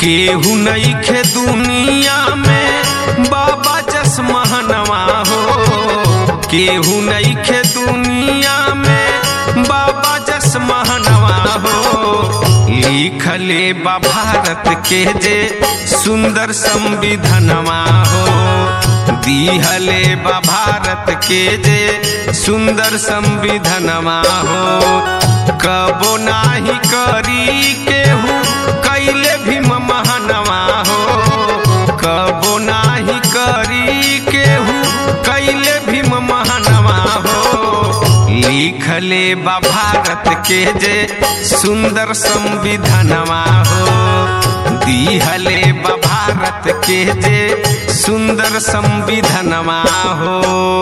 केहू नईखे दुनिया में बाबा जस महनवा हो केहू नईखे दुनिया में बाबा जस महनवा हो लिखले बा भारत के जे सुंदर संविधानवा हो दिहले बा भारत के जे सुंदर संविधानवा हो कबो नाही करी केहू कैले भीम महानवा हो कबो नाही करी केहू कैले भीम महानवा हो लिखले बा भारत के जे सुंदर संविधानवा हो दिहले बा भारत के जे सुंदर संविधानवा हो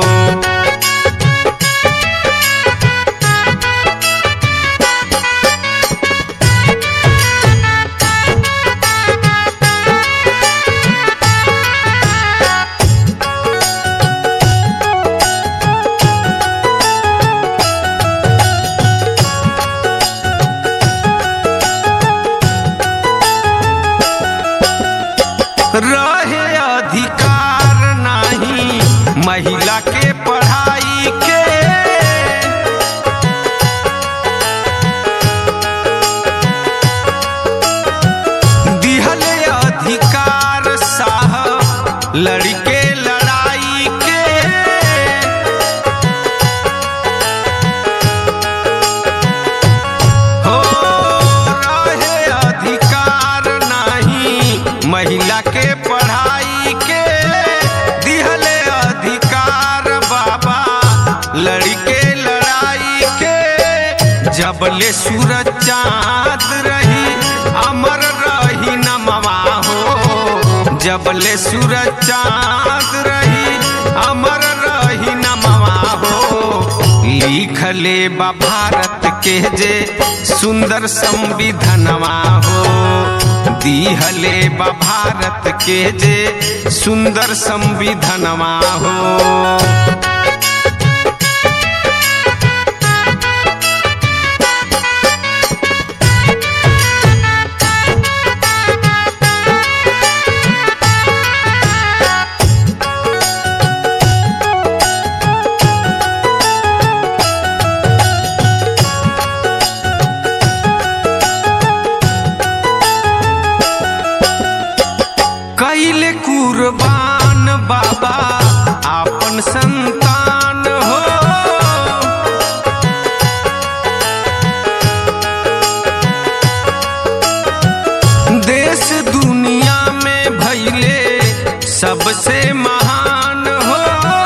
रहे अधिकार नाही महिला के पढ़ाई के दिहले अधिकार साहब लड़के लड़ाई के हो रहे अधिकार नाही महिला के पढ़ाई के दिहले अधिकार बाबा लड़के लड़ाई के जबले सूरज चाँद रही अमर रही नमवा हो जबले सूरज चाँद रही अमर रही नमवा हो लिखले बा भारत के जे सुंदर संविधानवा हो दिहले बा भारत के जे सुंदर संविधानवा हो कैले कुर्बान बाबा आपन संतान हो देश दुनिया में भैले सबसे महान हो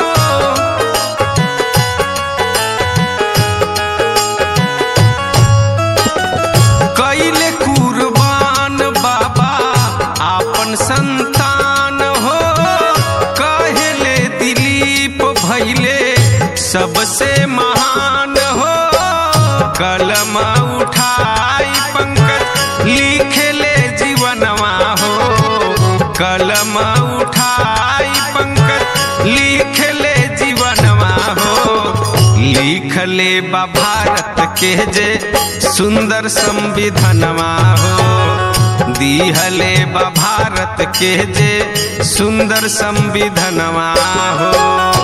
कैले कुर्बान बाबा आपन संतान हो कहले दिलीप भैले सबसे महान हो कलम उठाई पंकज लिखले जीवनवा हो कलम उठाई पंकज लिखले जीवनवा हो लिखले बा भारत के जे सुंदर संविधानवा हो दिहले बा भारत के जे सुंदर संविधानवा हो